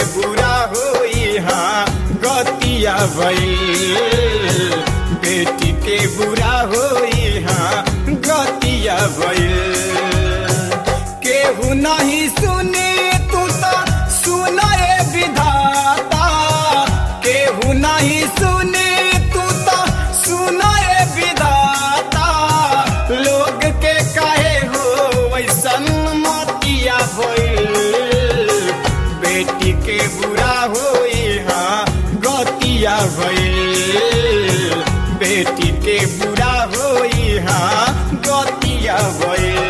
बुरा होई हाँ गतिया भइल बेटी के बुरा होई हाँ गतिया भइल केहू नहीं सुनी तू तो सुनाए विधाता केहू नहीं सुनी तू तो सुनाए विधाता लोग के कहे हो वैसन मतिया भइल बेटी के बुरा होई हाँ गतिया भइल बेटी के बुरा होई हाँ गतिया भइल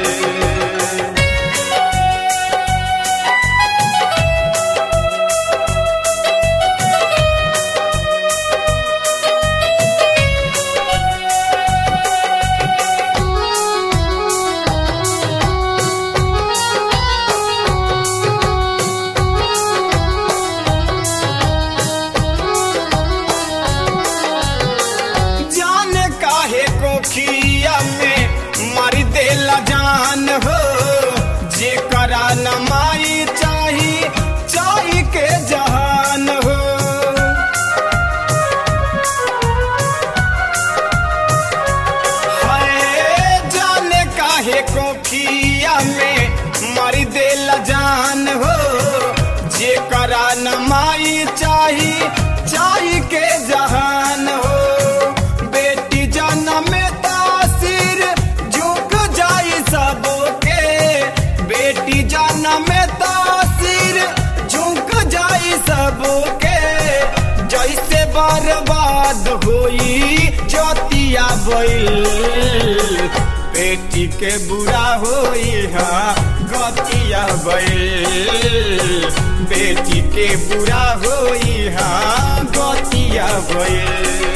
जान काहे को खिया में मार देला जान हो जे करा न माई चाही चाही के जहान हो हाय जाने काहे को खिया में मार देला जान हो जे करा न माई चाही चाही के जहान हो बेटी जन्म में तासीर झुक जाई सबके बेटी जन्म में तासीर झुक जाई सबके जैसे बर्बाद होई जतिया बैल बेटी के बुरा होई हाँ गतिया बैल बेटी के बुरा होई हाँ गतिया बैल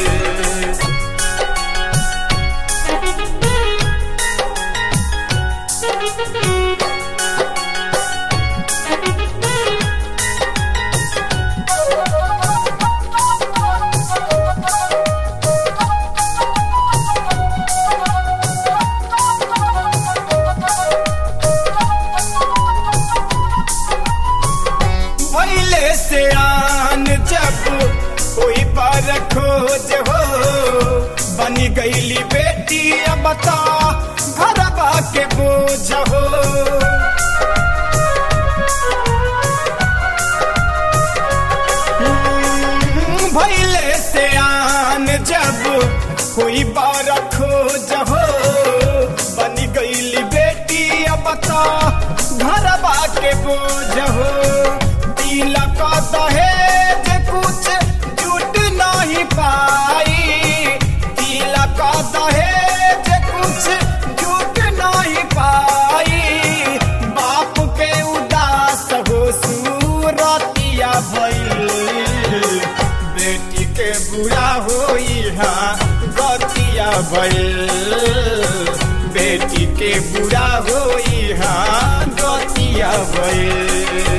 पहले से आन जब कोई पर खोज हो बनी गईली बेटी अब बता घरबा के बोझ हो हम्म, भइले से आन जब कोई बार खोज हो बनी गईली बेटी अब बता घरबा के बोझ हो तिलक दहेज कुछ जुट नहीं पाई तिलक दहेज कुछ जुट नहीं पाई बाप के उदास हो सूरतिया भइल बेटी के बुरा होई हाँ गतिया भइल बेटी के बुरा होई हाँ गतिया भइल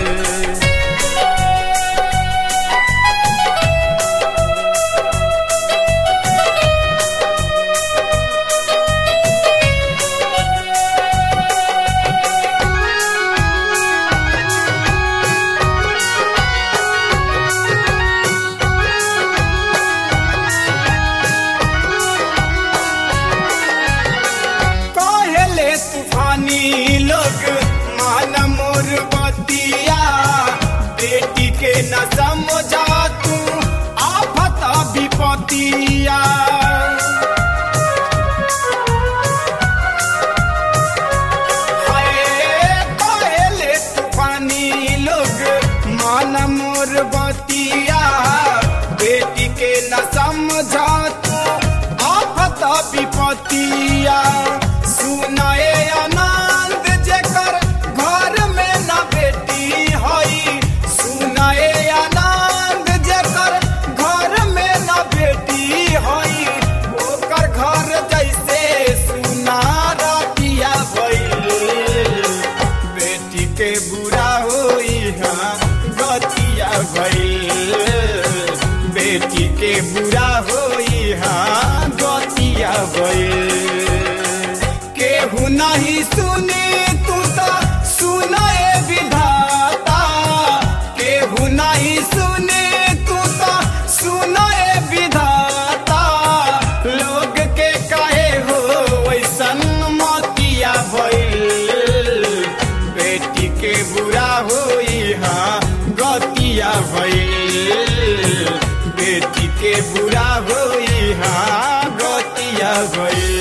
कहले तूफानी लोग मान मोर बतिया बेटी के न समझा तू आफत विपतिया हाय, कहले तूफानी लोग मान मोर बतिया बेटी के न समझा तू आफत विपतिया सुनाए आनंद जेकर घर में न बेटी हई सुनाए आनंद जेकर घर में न बेटी हई ओकर घर जैसे सुना रतिया भइल बेटी के बुरा होई हाँ गतिया भइल बेटी के बुरा होई हाँ गतिया भइल केहू नहीं सुनी तू तो सुनाए विधाता केहू नहीं देखी के बुरा होई हाँ गतिया गई